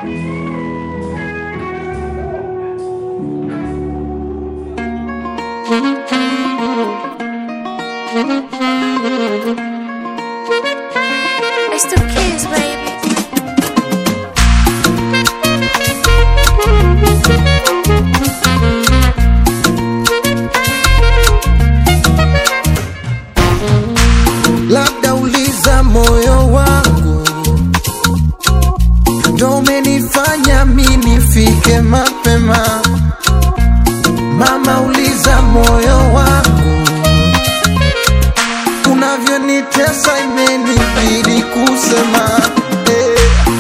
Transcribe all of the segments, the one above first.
It's the kids, baby. labda uliza moyo wangu ndo umenifanya mi nifike mapema mama uliza moyo wangu unavyonitesa imenibidi kusema eh.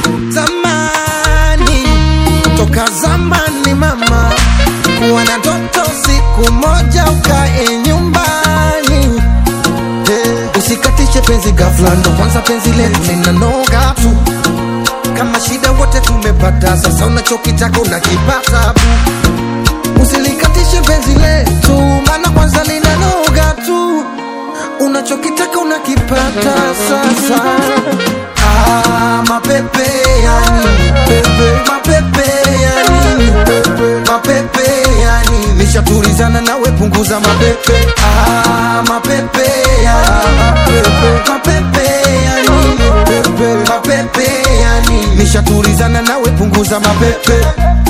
zamani toka zamani mama kuwa na ndoto siku moja ukae nyumbani Eh, usikatishe penzi ghafla, ndo kwanza penzi letu linanoga tu. Kama shida wote tumepata, sasa unachokitaka unakipata bu. Usilikatishe penzi letu, maana kwanza linanoga tu. Unachokitaka unakipata sasa. Ah, mapepe ya nini pepe, mapepe ya nini pepe, mapepe ya nini nishatulizana nawe, punguza mapepe. Ah, mapepe ya nini pepe, mapepe ya nini pepe, mapepe ya nini nishatulizana nawe, punguza mapepe.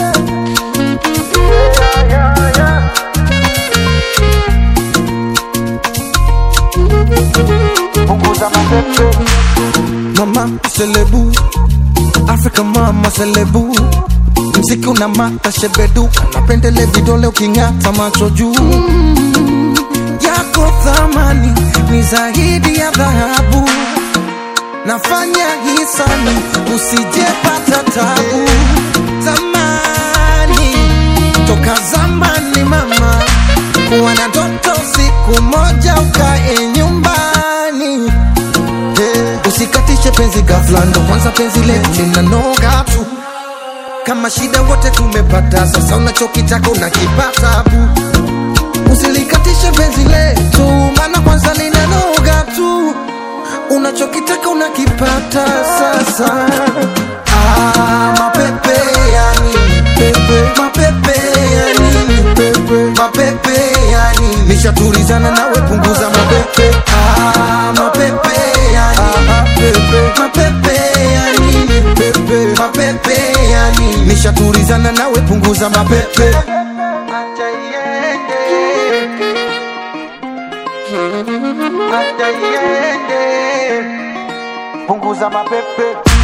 Mama selebu Afrika mama selebu mziki una mata shebeduka napendele vidole uking'ata macho juu yako thamani ni zaidi ya dhahabu nafanya hisani usijepata tabu zamani toka zamani mama kuwa na ndoto siku moja ukae nyumbani Eh, usikatishe penzi ghafla, ndo kwanza penzi letu linanoga tu. Kama shida wote tumepata, sasa unachokitaka unakipata bu. Usilikatishe penzi letu, maana kwanza linanoga tu. Unachokitaka unakipata sasa. Ah, mapepe ya nini pepe, mapepe ya nini pepe, mapepe ya nini nishatulizana nawe, punguza mapepe. Ah, mapepe ya nini pepe, mapepe ya nini pepe, mapepe ya nini nishatulizana nawe, punguza mapepe. Acha iende, acha iende, punguza mapepe.